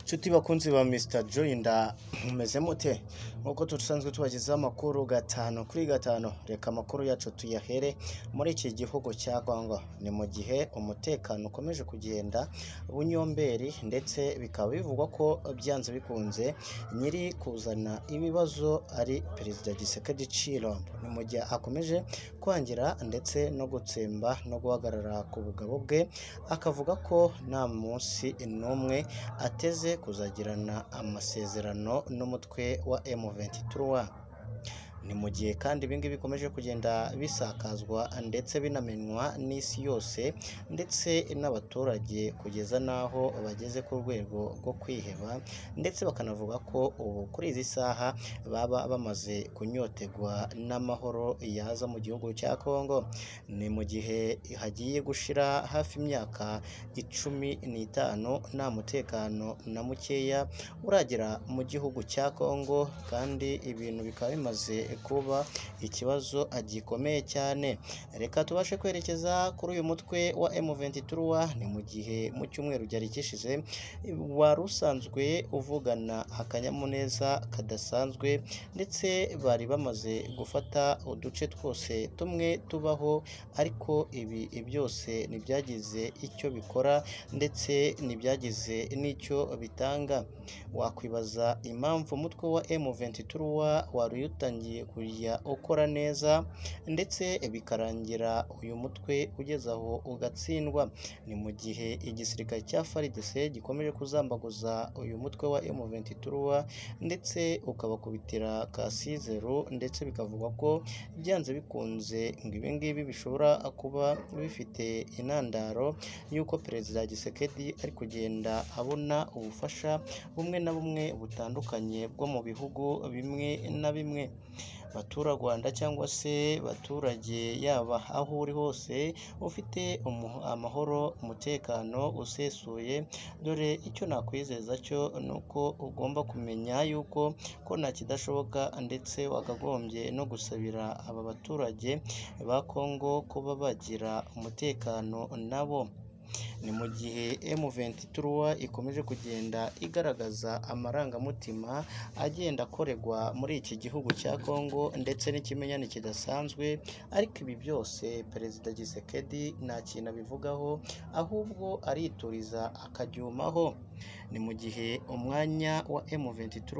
nshuti bakunzi ba mr joyinda mumeze mute nk'uko dusanzwe tubagezaho amakuru gatanu kuri gatanu reka amakuru yacu tuyahere muri iki gihugu cya congo ni mu gihe umutekano ukomeje kugenda bunyomberi ndetse bikaba bivugwa ko byanze bikunze nyiri kuzana ibibazo ari perezida gisekedi cirombo ni mu gihe akomeje kwangira ndetse no gutsemba no guhagarara ku bugabo bwe akavuga ko nta munsi n'umwe ateze kuzagirana amasezerano n'umutwe wa M23 ni mu gihe kandi ibingibi bikomeje kugenda bisakazwa ndetse binamenywa n'isi yose ndetse n'abaturage kugeza n'aho bageze ku rwego rwo kwiheba ndetse bakanavuga ko ubu kuri izi saha baba bamaze kunyotegwa n'amahoro yaza mu gihugu cya Kongo ni mu gihe hagiye gushira hafi imyaka icumi n'itanu nta mutekano na mukeya uragera mu gihugu cya Kongo kandi ibintu bikaba bimaze kuba ikibazo gikomeye cyane reka tubashe kwerekeza kuri uyu mutwe wa M23 ni mu gihe mu cyumweru cyari gishize wari usanzwe uvugana akanyamuneza kadasanzwe ndetse bari bamaze gufata uduce twose tumwe tubaho ariko ibi byose ntibyagize icyo bikora ndetse ntibyagize n'icyo bitanga wakwibaza impamvu umutwe wa M23 wari utangiye kujya ukora neza ndetse bikarangira uyu mutwe ugeze aho ugatsindwa ni mu gihe igisirikare cya FARDC gikomeje kuzambaguza uyu mutwe wa M23 ndetse ukabakubitira kasizeru ndetse bikavugwa ko byanze bikunze ngo ibi ngibi bishobora kuba bifite intandaro y'uko perezida Gisekedi ari kugenda abona ubufasha bumwe na bumwe butandukanye bwo mu bihugu bimwe na bimwe baturarwanda cyangwa se baturage yaba aho uri hose ufite amahoro umutekano usesuye dore icyo nakwizeza cyo ni uko ugomba kumenya yuko ko nta kidashoboka ndetse wakagombye no gusabira aba baturage ba Kongo kuba bagira umutekano nabo ni mu gihe M23 ikomeje kugenda igaragaza amarangamutima agenda akoregwa muri iki gihugu cya Kongo ndetse n'ikimenyane kidasanzwe ariko ibi byose perezida Gisekedi nta kintu abivugaho ahubwo arituriza akaryumaho ni mu gihe umwanya wa M23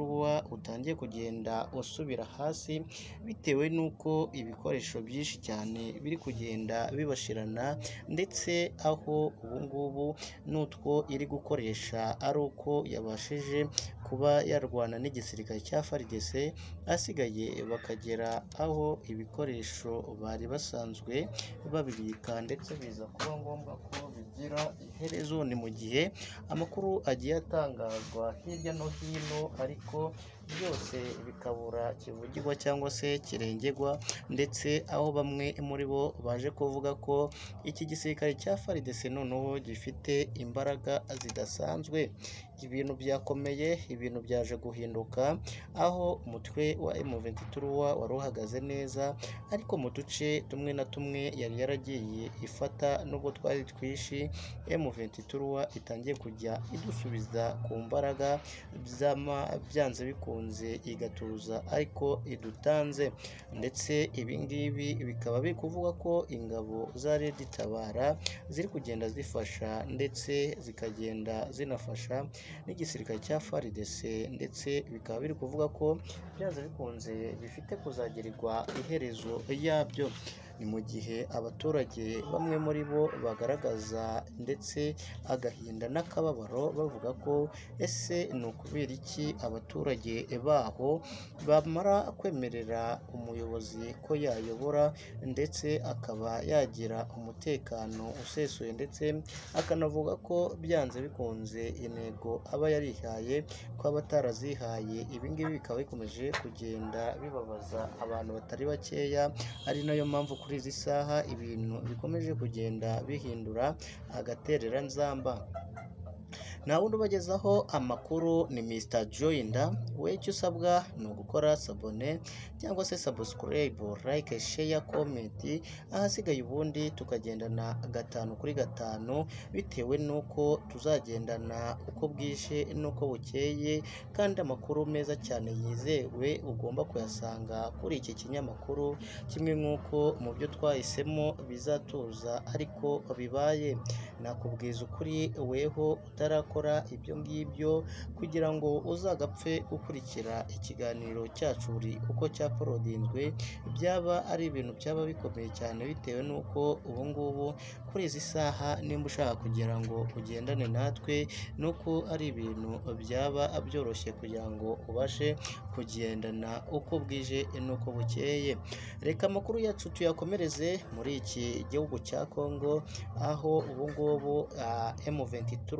utangiye kugenda usubira hasi bitewe n'uko ibikoresho byinshi cyane biri kugenda bibashirana ndetse aho ubu ngubu n'utwo iri gukoresha ari uko yabashije kuba yarwana n'igisirikare cya FARDC asigaye bakagera aho ibikoresho bari basanzwe babibika ndetse biza kuba ngombwa ko bigira iherezo ni mu gihe amakuru agiye atangazwa hirya no hino ariko byose bikabura kivugirwa cyangwa se kirengerwa ndetse aho bamwe muri bo baje kuvuga ko iki gisirikare cya FARDC noneho gifite imbaraga zidasanzwe ibintu byakomeye ibintu byaje guhinduka aho umutwe wa M23 wari uhagaze neza ariko mu duce tumwe na tumwe yari yaragiye ifata nubwo twari twishi M23 itangiye kujya idusubiza ku mbaraga byanze bikunze igatuza ariko idutanze ndetse ibingibi bikaba biri kuvuga ko ingabo za Red Tabara ziri kugenda zifasha ndetse zikagenda zinafasha n'igisirikare cya FARDC ndetse bikaba biri kuvuga ko byanze bikunze bifite kuzagirirwa iherezo yabyo ni mu gihe abaturage bamwe muri bo bagaragaza ndetse agahinda n'akababaro bavuga ko ese ni ukubera iki abaturage baho bamara kwemerera umuyobozi ko yayobora ndetse akaba yagira umutekano usesuye ndetse akanavuga ko byanze bikunze intego aba yarihaye ko aba atarazihaye ibingibi bikaba bikomeje kugenda bibabaza abantu batari bakeya ari nayo mpamvu kuri izi saha ibintu bikomeje kugenda bihindura agatereranzamba nta wundi ubagezaho amakuru ni Mr Joyinda we icyo usabwa ni ugukora sabone cyangwa se subscribe like share comment ahasigaye ubundi tukagendana gatanu kuri gatanu bitewe n'uko tuzagendana uko bwije n'uko bukeye kandi amakuru meza cyane yizewe ugomba kuyasanga kuri iki kinyamakuru kimwe nk'uko mu byo twahisemo bizatuza ariko bibaye nakubwiza ukuri weho utarakora ibyo ngibyo kugira ngo uzagapfe gukurikira ikiganiro cyacu buri uko cyaporodinzwe byaba ari ibintu byaba bikomeye cyane bitewe n'uko ubu ngubu kuri izi saha nimba ushaka kugira ngo ugendane natwe nuko ari ibintu byaba byoroshye kugira ngo ubashe kugendana uko bwije n'uko bukeye reka amakuru yacu tuyakomereze muri iki gihugu cya Kongo aho ubu ngubu ah, M23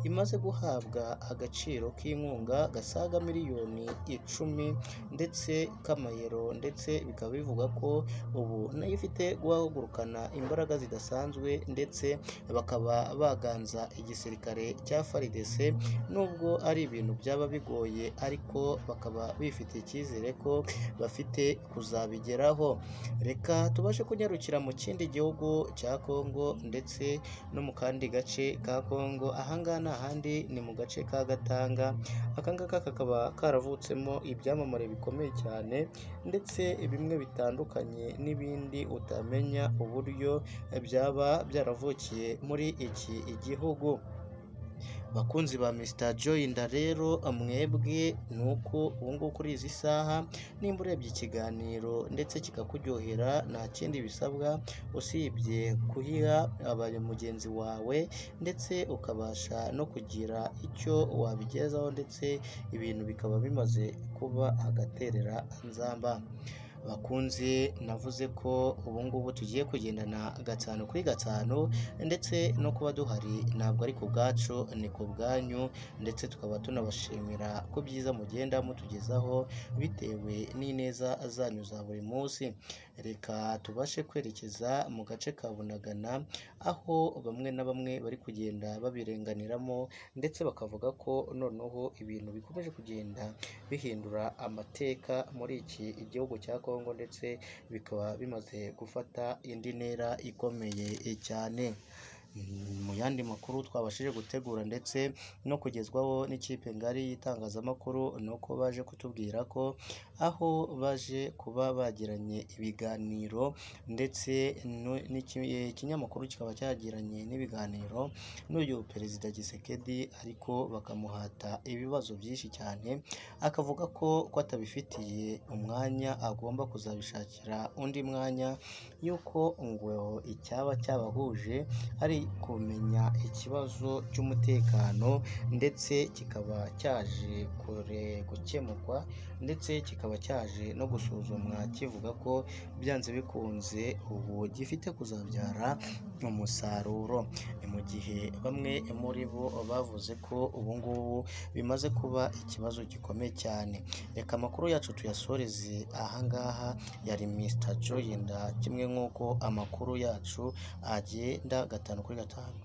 imaze guhabwa agaciro k'inkunga gasaga miliyoni icumi ndetse k'amayero ndetse bikaba bivuga ko ubu nayo ifite guhagurukana imbaraga zidasanzwe ndetse bakaba baganza igisirikare cya FARDC nubwo ari ibintu byaba bigoye ariko bakaba bifitiye icyizere ko bafite kuzabigeraho reka tubashe kunyarukira mu kindi gihugu cya Kongo ndetse no mu kandi gace ka Kongo ahangaha ni ahandi ni mu gace ka Gatanga akangaka kakaba karavutsemo ibyamamare bikomeye cyane ndetse bimwe bitandukanye n'ibindi utamenya uburyo byaba byaravukiye muri iki gihugu bakunzi ba Mr Joyinda rero mwebwe ni uko ubu ngubu kuri izi saha nimba urebye ikiganiro ndetse kikakuryohera nta kindi bisabwa usibye kuhiha abaye mugenzi wawe ndetse ukabasha no kugira icyo wabigezaho ndetse ibintu bikaba bimaze kuba agaterera nzamba bakunze navuze ko ubu ngubu tugiye kugendana gatanu kuri gatanu ndetse no kuba duhari ntabwo ari ku bwacu ni ku bwanyu ndetse tukaba tunabashimira ko byiza mugenda mutugezaho bitewe n'ineza zanyu za buri munsi reka tubashe kwerekeza mu gace ka Bunagana aho bamwe na bamwe bari kugenda babirenganiramo ndetse bakavuga ko noneho ibintu bikomeje kugenda bihindura amateka muri iki gihugu cya Kongo ndetse bikaba bimaze gufata indi ntera ikomeye cyane mu yandi makuru twabashije gutegura ndetse no kugezwaho n'ikipe ngari y'itangazamakuru ni uko baje kutubwira ko aho baje kuba bagiranye ibiganiro ndetse no- n'iki- eh, ikinyamakuru kikaba cyagiranye n'ibiganiro n'uyu perezida Gisekedi ariko bakamuhata ibibazo byinshi cyane akavuga ko ko atabifitiye umwanya agomba kuzabishakira undi mwanya y'uko ngo icyaba cyabahuje ari kumenya ikibazo cy'umutekano ndetse kikaba cyaje kure gukemurwa ndetse kikaba cyaje no gusuzumwa kivuga ko byanze bikunze ubu gifite kuzabyara umusaruro ni mu gihe bamwe muri bo bavuze ko ubu ngubu bimaze kuba ikibazo gikomeye cyane reka amakuru yacu tuyasoreze ahangaha yari Mr Joyinda kimwe nk'uko amakuru yacu agenda gatanu kuri gatanu